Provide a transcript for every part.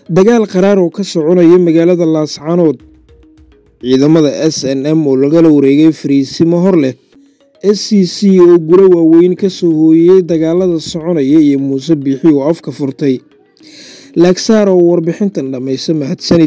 dagaal qaraar oo ka soconaya magaalada laascaanood ciidamada s n m oo lagala wareegay fariisimo hor leh s c c oo gulo waaweyn ka soo hooyey dagaalada soconaya iyo muuse biixi oo afka furtay laagsaar oo warbixintan dhammaysa mahadsanid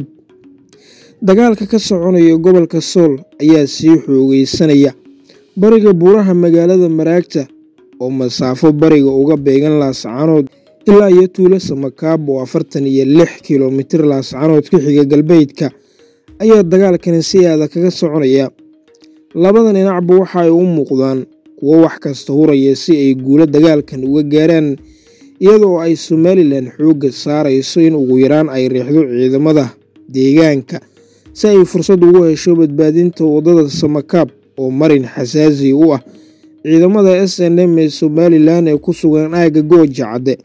dagaalka ka soconaya gobolka sool ayaa sii xoogeysanaya bariga buuraha magaalada maraagta oo masaafo bariga uga beegan laascaanood ilaa iyo tuulo samakaab oo afartan iyo lix kilomitir laascaanood ka xiga galbeedka ayaa dagaalkani si aada kaga soconaya labada dhinacba waxa ay u muuqdaan kuwo wax kasta huraya si ay guulo dagaalkan uga gaaraan iyadoo ay somalilan xoogga saarayso in ugu yaraan ay riixdo ciidamada deegaanka si ay fursad ugu hesho badbaadinta waddada samakaab oo marin xasaasi u ah ciidamada s n m ee somalilan ee ku sugan aagga gooja cadde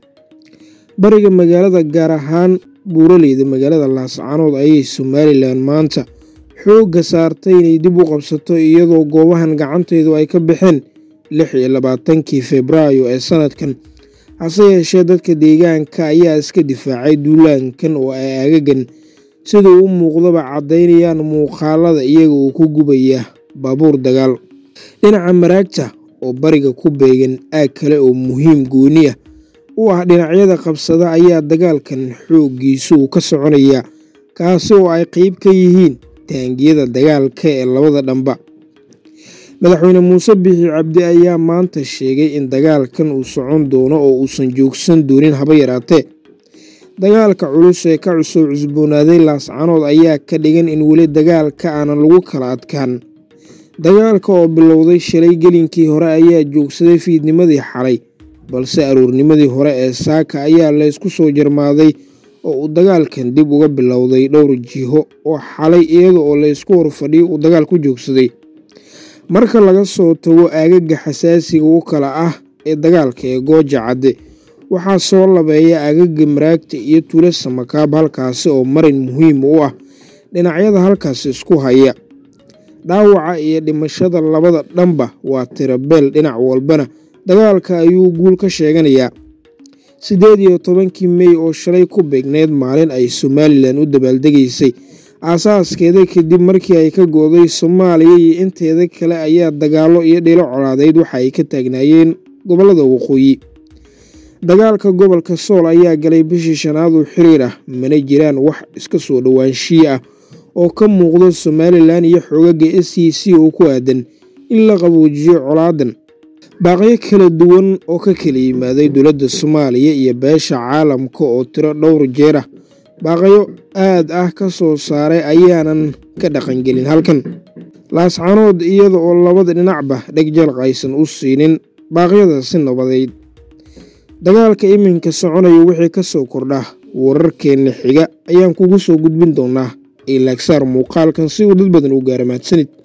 bariga magaalada gaar ahaan buuraleyda magaalada laascaanood ayay somalilan maanta xoogga saartay inay dib u qabsato iyadoo goobahan gacanteedu ay ka baxeen lix iyo labaatankii febraayo ee sanadkan hase yeeshee dadka deegaanka ayaa iska difaacay duulaankan oo ay agagan siduu u muuqdaba caddaynayaan muuqaalada iyaga oo ku gubaya baabuur dagaal dhinaca maraagta oo bariga ku beegan aag kale oo muhiim gooni ah u ah dhinacyada qabsada ayaa dagaalkan xooggiisu uu ka soconaya kaasi oo ay qeyb ka yihiin taangiyada dagaalka ee labada dhanba madaxweyne muuse biixi cabdi ayaa maanta sheegay in dagaalkan uu socon doono oo uusan joogsan doonin haba yaraatee dagaalka culus ee ka cusub cusboonaaday laascaanood ayaa ka dhigan in weli dagaalka aanan lagu kala adkaan dagaalka oo bilowday shalay gelinkii hore ayaa joogsaday fiidnimadii xalay balse aroornimadii hore ee saaka ayaa laysku soo jarmaaday oo uu dagaalkan dib uga bilowday dhowr jiho oo xalay iyada oo laysku horfadhiyo uu dagaal ku joogsaday marka laga soo tago aagaga xasaasiga u kala ah ee dagaalka ee gooja cadde waxaa soo labeeya aagaga maraagta iyo tuulo samakaab halkaasi oo marin muhiim u ah dhinacyada halkaasi isku haya dhaawaca iyo dhimashada labada dhanba waa tirabeel dhinac walbana dagaalka ayuu guul ka sheeganayaa siddeed iyo tobankii mey oo shalay ku beegneyd maalin ay somalilan u dabaaldegaysay aasaaskeeda kadib markii ay ka go-day soomaaliya iyo inteeda kale ayaa dagaallo iyo dhilo colaadeyd waxa ay ka taagnaayeen gobollada waqooyi dagaalka gobolka sool ayaa galay bishii shanaad oo xiriir ah mana jiraan wax iska soo dhowaanshiye ah oo ka muuqda somalilan iyo xoogaga s c c oo ku aadan in la qaboojiyo colaadan baaqyo kala duwan oo ka kala yimaaday dowladda soomaaliya iyo beesha caalamka oo tiro dhowr jeer ah baaqyo aad ah ka soo saaray ayaanan ka dhaqangelin halkan laascaanood iyada oo labada dhinacba dhegjalq aysan u siinin baaqyada si nabadeyd dagaalka iminka soconaya wixii ka soo kordha wararkeenna xiga ayaan kugu soo gudbin doonaa ee laagsaar muuqaalkan si uu dad badan u gaara mahadsanid